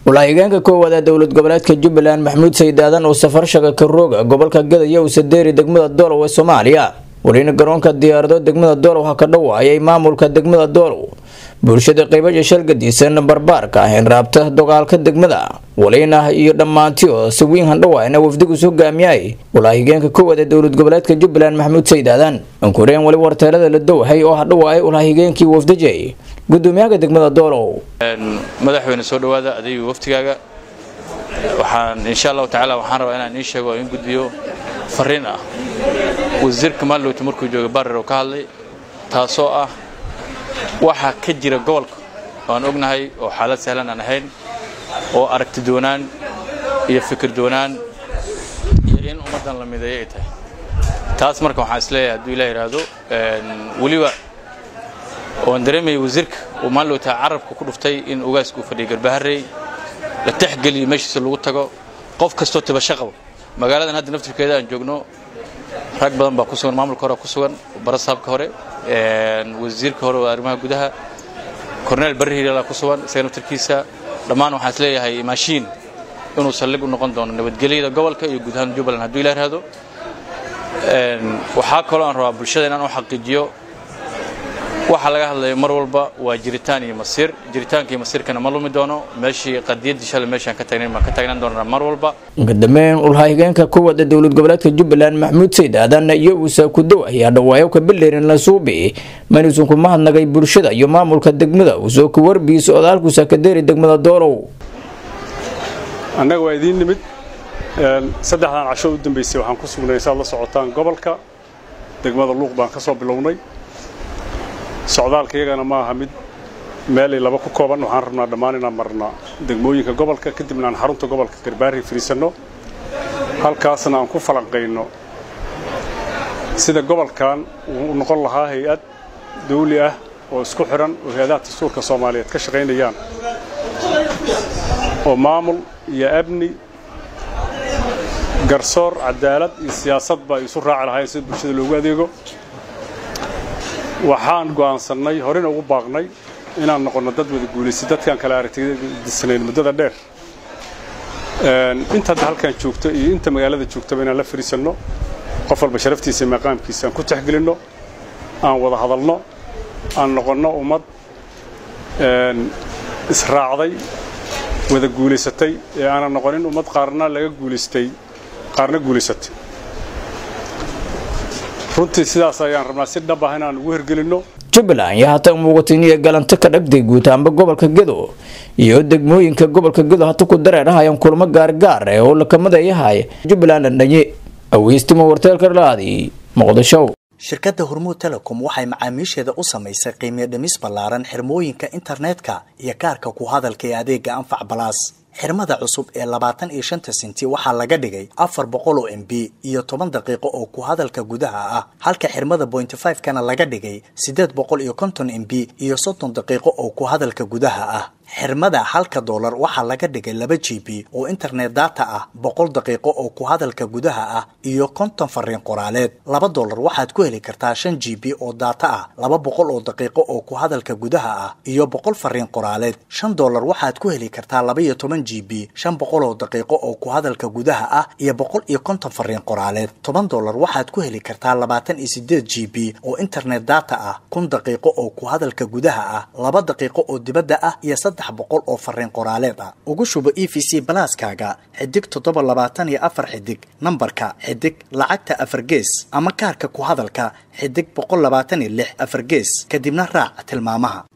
walaahigeenka koowaad ee dowlad goboleedka jubbaland maxamuud sayid aadan oo safar shaga karooga gobolka gadaya usadeeri degmada doolow ee soomaaliya welina garoonka diyaarado degmada doolow ha ka dhawaayay maamulka degmada doolow bulshada qaybasha shalgadiisan barbaarka ah in raabta dogaalka degmada waliina iyo dhammaanti oo sawiin handhawaayna wafdigus hogaamiyay walaahigeenka koowaad ee dowlad goboleedka jubbaland maxamuud sayid aadan ankureen wali warteelada la dowhay oo hadhawaayay walaahigeenkii wafdajay gudoomiyaha degmada doolow madaxweyne soo dhawaada adeega waftigaaga waxaan insha allahu tacaala waxaan rabaa inaan ii sheego in gudbiyo fariin ah wasiirka maalowta markuu joogay barer oo ka hadlay taasoo ah waxa ka jira gobolka oaan ognahay oo xaalad sahlan aan ahayn oo aragti doonaan iyo fikir doonaan iyo in ummaddan la mideeyo ay tahay taas marka waxaan isleeyahay hadduu ilah yidhaahdo weliba oan dareemaya wasiirka uu maalowta carabka ku dhuftay in ugaasku uu fadhiya garbaharey la texgeliyo meeshiisa lagu tago qof kastoo tibasho qabo magaaladan hadda naftirkeeda aan joogno rag badan baa ku sugan maamulka hore ku sugan barasaabka hore wasiirka hore oo arrimaha gudaha corneel barri hiilalaa ku sugan isaga naftirkiisa dhammaan waxaan isleeyahay maashiin inuu saldhig u noqon doono nabadgelyada gobolka iyo guud ahaan jubbaland hadduu ilah yidhaahdo waxaa kaloo aan rabaa bulshada inaan u xaqiijiyo waxa laga hadlayo mar walba waa jiritaan iyo masiir jiritaanka iyo masiirkana ma lumi doono meeshii qadiyaddii shalay meeshaan ka taagnayn baan ka taagnaan doonaa mar walba kadambeyn ulhahigeenka kuwaad ee dowlad goboleedka jubbaland maxamuud sayid aadan iyo uusa kudow ayaa dhawaayo ka bileerin la suubi manisun ku mahadnagay bulshada iyo maamulka degmada uusoo ku warbiisa odaalkuusa ka deeri degmada doolow annaga waa idiin nimid saddexdan casho u dambaysay waxaan ku sugnay saad la socotaan gobolka degmada luuq baan ka soo bilownay socdaalka iyagana ma aha mid meelay laba ku kooban waxaan rabnaa dhammaan inaan marnaa degmooyinka gobolka kadibna aan xarunta gobolka garbaari fadhiisanno halkaasna aan ku falanqayno sida gobolkan uu noqon lahaa hay-ad dawli ah oo isku xidhan oo hay-adaha dastuurka soomaaliyeed ka shaqaynayaan oo maamul iyo amni garsoor cadaalad iyo siyaasadba ay isu raaci lahaayeen sida bulshada loogu adeego waxaan go'aansannay horena ugu baaqnay inaan noqonno dad wada guulaystay dadkaan kale aragtidisnayn muddada dheer inta hadda halkaan joogto iyo inta magaalada joogtaba inaan la fariisanno qof walba sharaftiisa iyo maqaamkiisa aan ku texgelinno aan wada hadalno aan noqonno ummad israacday wada guulaysatay ee aanan noqonin ummad qaarna laga guulaystay qaarna guulaysatay runtii sidaas ayaan rabnaa si dhab ah inaan ugu hirgelinno jubbaland ayaa hata muuqatin iyo galanto ka dhagday guutaanba gobolka gedo iyo degmooyinka gobolka gedo hata ku dareerahayaan kulamo gaargaar eh oo lakamadeeyahay jubbaland dhandhanye aweystimo warteelka dhalaadi muqdisho shirkadda hormuud telecom waxay macaamiisheeda u samaysay qiimiyo dhimis ballaaran xirmooyinka internetka iyo kaarka ku hadalka ee adeega anfac balaas xirmada cusub ee labaatan iyo shanta senti waxaa laga dhigay afar boqol oo m b iyo toban daqiiqo oo ku hadalka gudaha ah halka xirmada bointy five kana laga dhigay siddeed boqol iyo konton m b iyo soddon daqiiqo oo ku hadalka gudaha ah xirmada halka doolar waxaa laga dhigay laba g b oo internet data ah boqol daqiiqo oo ku hadalka gudaha ah iyo konton fariin qoraaleed laba doolar waxaad ku heli kartaa shan g b oo data ah laba boqol oo daqiiqo oo ku hadalka gudaha ah iyo boqol fariin qoraaleed shan doolar waxaad ku heli kartaa laba iyo toban g b shan boqol oo daqiiqo oo ku hadalka gudaha ah iyo boqol iyo konton fariin qoraaleed toban doolar waxaad ku heli kartaa labaatan iyo sideed g b oo internet data ah kun daqiiqo oo ku hadalka gudaha ah laba daqiiqo oo dibadda ah iyo saddex boqol oo fariin qoraaleed ah ugu shubo e v c balaaskaaga xidig toddoba labaatan iyo afar xidig nambarka xidig lacagta afar gees ama kaarka ku hadalka xidig boqol labaatan iyo lix afar gees kadibna raac tilmaamaha